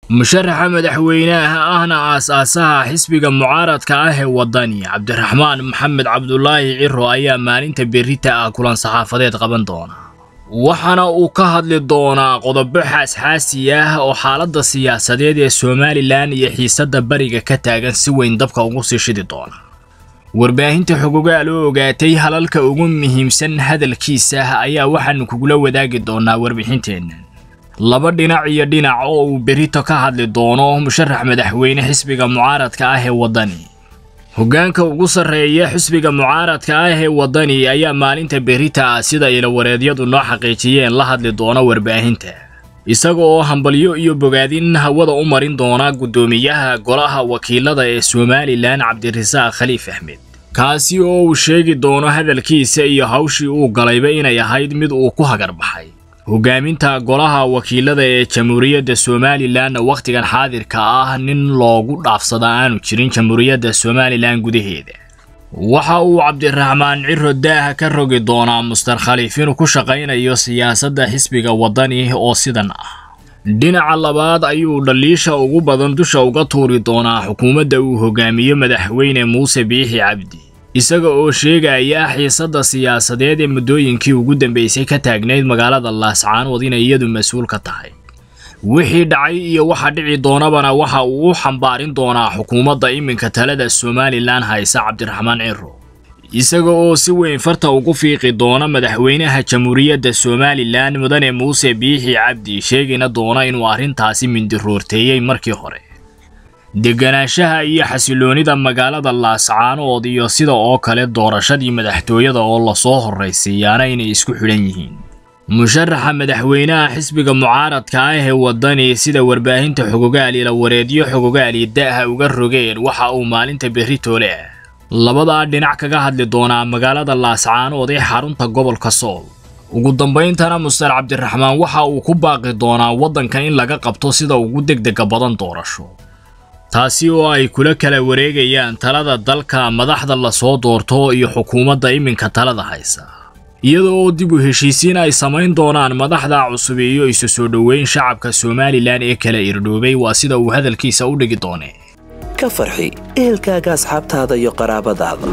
musharaxa madaxweynaha ahna aas-aasaha xisbiga mucaaradka ah ee waddani cabdiraxmaan maxamed cabdulaahi ciro ayaa maalinta berrita ah kulan saxaafadeed qaban doona waxaana uu ka hadli doonaa qodobo xaasxaasi ah oo xaaladda siyaasadeed ee somalilan iyo xiisadda bariga ka taagan si weyn dabka ugu sii shidi doona warbaahinta xogogaal oo ogaatay halalka ugu muhiimsan hadalkiisa ayaa waxaanu kugula wadaagi doonaa warbixinteennan laba dhinac iyo dhinac oo uu berito ka hadli doono musharax madaxweyne xisbiga mucaaradka ah ee waddani hoggaanka ugu sarreeya xisbiga mucaaradka ah ee waddani ayaa maalinta berita ah sida ilawareedyadu noo xaqiijiyeen la hadli doona warbaahinta isaga oo hambalyo iyo bogaadin hawada u marin doona guddoomiyaha golaha wakiilada ee somalilan cabdirasaaq khaliif axmed kaasi oo uu sheegi doono hadalkiisa iyo hawshii uu galayba inay ahayd mid uu ku hagarbaxay hogaaminta golaha wakiilada ee jamhuuriyadda somalilan wakhtigan xaadirka ah nin loogu dhaafsada aanu jirin jamhuuriyadda somalilan gudaheeda waxa uu cabdiraxmaan ciro daaha ka rogi doonaa mustar khaliif inuu ku shaqaynayo siyaasadda xisbiga waddani oo sidan ah dhinaca labaad ayuu dhaliisha ugu badan dusha uga tuuri doonaa xukuumadda uu hogaamiyo madaxweyne muuse biixi cabdi isaga oo sheegaya xiisadda siyaasadeed ee muddooyinkii ugu dambeysay ka taagnayd magaalada laascaanood inay iyadu mas-uul ka tahay wixii dhacay iyo waxa dhici doonabana waxa uu u xambaarin doonaa xukuumadda iminka talada somalilan haysa cabdiraxmaan ciro isaga oo si weyn farta ugu fiiqi doona madaxweynaha jamhuuriyadda somalilan mudane muuse biixi cabdi sheegina doona inuu arrintaasi mindiroorteeyey markii hore deganaanshaha iyo xasiloonida magaalada laascaanood iyo sida oo kale doorashadii madaxtooyada oo lasoo horraysiiyaana inay isku xidhan yihiin musharaxa madaxweynaha xisbiga mucaaradka ah ee waddani sida warbaahinta xogogaal ila wareedyo xogogaali da'ha uga rogeen waxa uu maalinta berri toole ah labadaa dhinac kaga hadli doonaa magaalada laascaanood ee xarunta gobolka sool ugu dambayntana mustar cabdiraxmaan waxa uu ku baaqi doonaa waddanka in laga qabto sida ugu degdega badan doorasho taasi oo ay kula kala wareegayaan talada dalka madaxda lasoo doorto iyo xukuumadda iminka talada haysa iyada oo dib u heshiisiin ay samayn doonaan madaxda cusub iyo isu soo dhoweyn shacabka somalilan ee kala irdhoobay waa sida uu hadalkiisa u dhigi doone ka farxi ehelkaaga asxaabtaada iyo qaraabadaada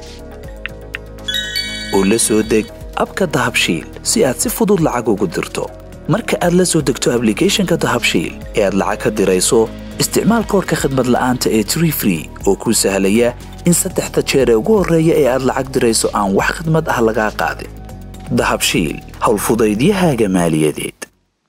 oo la soo deg abka dahabshiil si aad si fudud lacag ugu dirto marka aad la soo degto ablicathonka dahabshiil ee aad lacag ka dirayso isticmaal koorka khadmad la'aanta ee tree free oo kuu sahlaya in saddexda jeer ee ugu horreeya ee aad lacag dirayso aan wax khidmad ah lagaa qaadin dahabshiil howlfudaydiyahaaga maaliyadeed